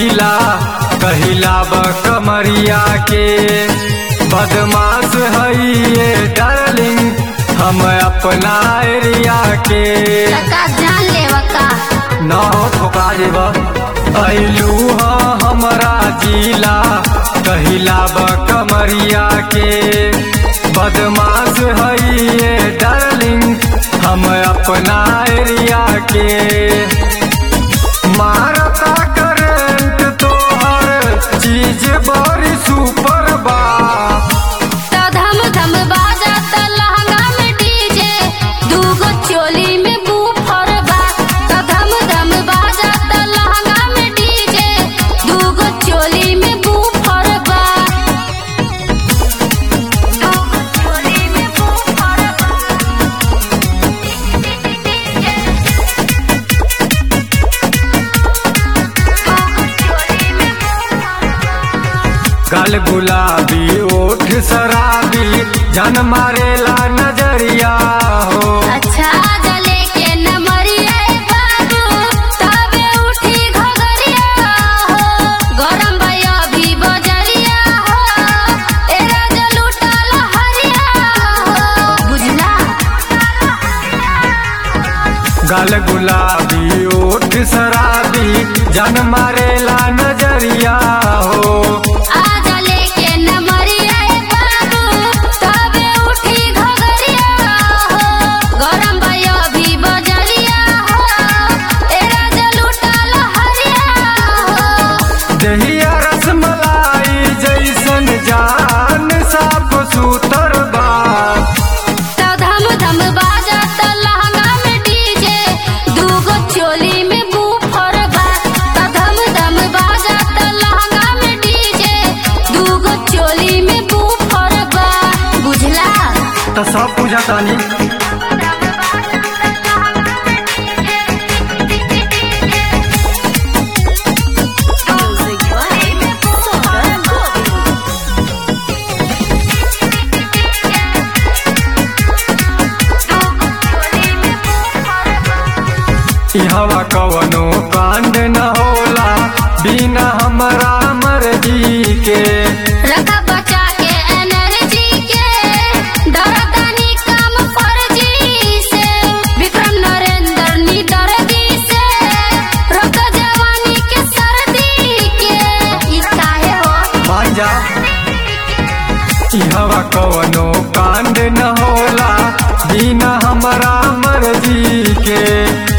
जिला कहिला ब कमरिया के बदमाश हई ये डार्लिंग हम अपना एरिया के लका जान लेवा का न हो ठोका जेब अइलू ह हमरा जिला कहिला ब कमरिया के बदमाश हई ये डार्लिंग हम अपना एरिया के मारता करंट तोहर चीज बड़ी सुपर बा त धम धम बाजा त लहंगा में डीजे दूगो चोली में बूफर बा त धम धम बाजा त लहंगा में डीजे दूगो चोली में बूफर बा दूगो चोली में बूफर गल गुलाबी ओठ शराबी जन मारेला नजरिया हो अच्छा जले के नमरिया बाबू तबे उठी घगरिया हो गरम भया भी बजरिया हो एरा जलूटा लहरिया हो बुझला गल गुलाबी ओठ शराबी जन मारेला नजरिया हो आ जले के नमरिया बाबू तबे उठी घगरिया हो गरम भया भी बजरिया हो एरा जलूटा लहरिया हो दहिया रसमलाई जैसन जान साफ सुतर बा त धम धम बाजा त लहंगा में डीजे दूगो चोली में बूफर बा त धम धम बाजा त लहंगा में डीजे दूगो चोली में बूफर बा बुझला त सब बुझतानी ई हवा कवनो कांड न होला बिना हमरा मर्जी के रखा बचा के एनर्जी के दरदानी काम फर्जी से विक्रम नरेंद्र निदर्दी से रोक जवानी के सर्दी के ई काहे हो मान जा ई हवा कवनो कांड न होला बिना हमरा मर्जी के